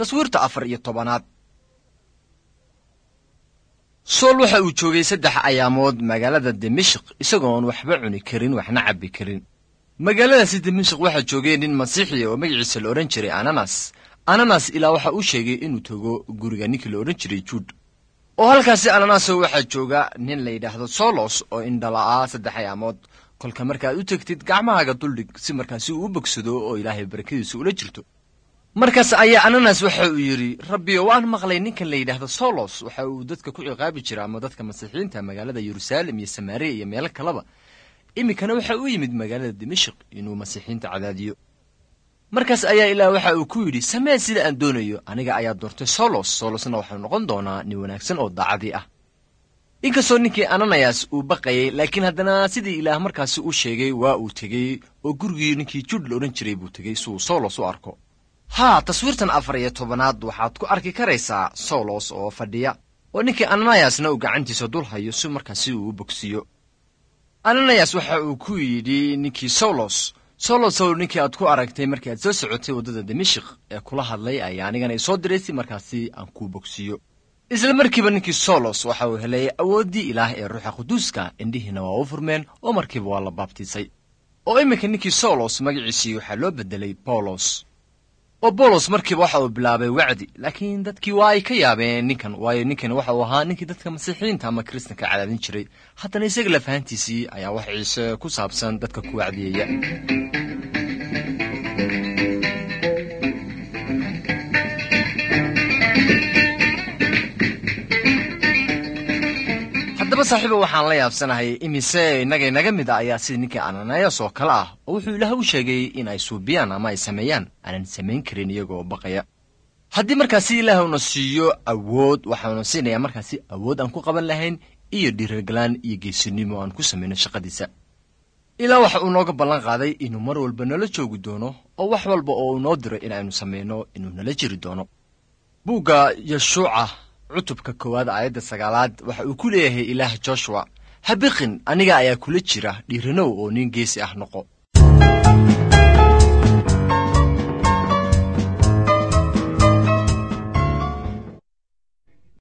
taswiirta afar iyo tobanaad sool waxa uu joogay saddex ayaamood magaalada dimashik isagoon waxba cuni karin waxna cabbi karin magaaladaasi dimashik waxaa joogay nin masiixi oo magaciisa la odhan jiray ananas ananas ilaa waxa uu sheegay inuu tago guriga ninkii la odhan jiray juud oo halkaasi ananaso waxaa jooga nin la yidhaahdo solos oo indhala'aa saddex ayaamood kolka markaad u tegtid gacmahaaga duldhig si markaasi uu u bogsado oo ilaahay barakadiisu ula jirto markaas ayaa ananas waxa uu yidhi rabbiyo waan maqlay ninkan la yidhaahdo solos waxa uu dadka ku ciqaabi jira ama dadka masiixiyiinta magaalada yeruusaalem iyo samaariya iyo meelo kaleba iminkana waxa uu yimid magaalada dimashik inuu masiixiyiinta cadaadiyo markaas ayaa ilaah waxa uu ku yidhi samee sida aan doonayo aniga ayaa doortay solos solosna waxau noqon doonaa nin wanaagsan oo daacadii ah inkastoo ninkii ananayas uu baqayay laakiin haddana sidii ilaah markaasi u sheegay waa uu tegey oo gurigii ninkii juud la odhan jiray buu tegey si uu solos u arko haa taswiirtan afar iyo tobanaad waxaad ku arki karaysaa solos oo fadhiya oo ninkii ananayasna uu gacantiisa dul hayo si markaasi uu u bogsiiyo ananayas waxa uu ku yidhi ninkii solos solosow ninkii aad ku aragtay markii aad soo socotay waddada dimashik ee kula hadlay ayaa anigana isoo diray si markaasi aan kuu bogsiiyo isla markiiba ninkii solos waxa uu helay awooddii ilaah ee ruuxa quduuska indhihiina waa u furmeen oo markiiba waa la baabtiisay oo iminka ninkii solos magaciisii waxaa loo beddelay boolos oo boolos markiiba waxa uu bilaabay wacdi laakiin dadkii waa ay ka yaabeen ninkan waayo ninkan waxa uu ahaa ninkii dadka masiixiyiinta ama kiristanka cadaadin jiray haddana isaga lafahantiisii ayaa wax ciise ku saabsan dadka ku wacdiyaya haddaba saaxiiba waxaan la yaabsanahay imise innaga inaga mid a ayaa sida ninkii ananayas oo kale ah oo wuxuu ilaah u sheegay in ay suubiyaan ama ay sameeyaan aanan samayn karin iyagoo baqaya haddii markaasi ilaah una siiyo awood waxaanu siinayaa markaasi awood aan ku qaban lahayn iyo dhiiragalaan iyo geesinimo aan ku samayno shaqadiisa ilaa waxa uu nooga ballan qaaday inuu mar walba nala joogi doono oo wax walba oo uu noo diro in aynu samayno inuu nala jiri doono buugga yeshuuca cutubka koowaad aayadda sagaalaad waxa uu ku leeyahay ilaah joshuwa ha biqin aniga ayaa kula jira dhiiranow oo nin geesi ah noqo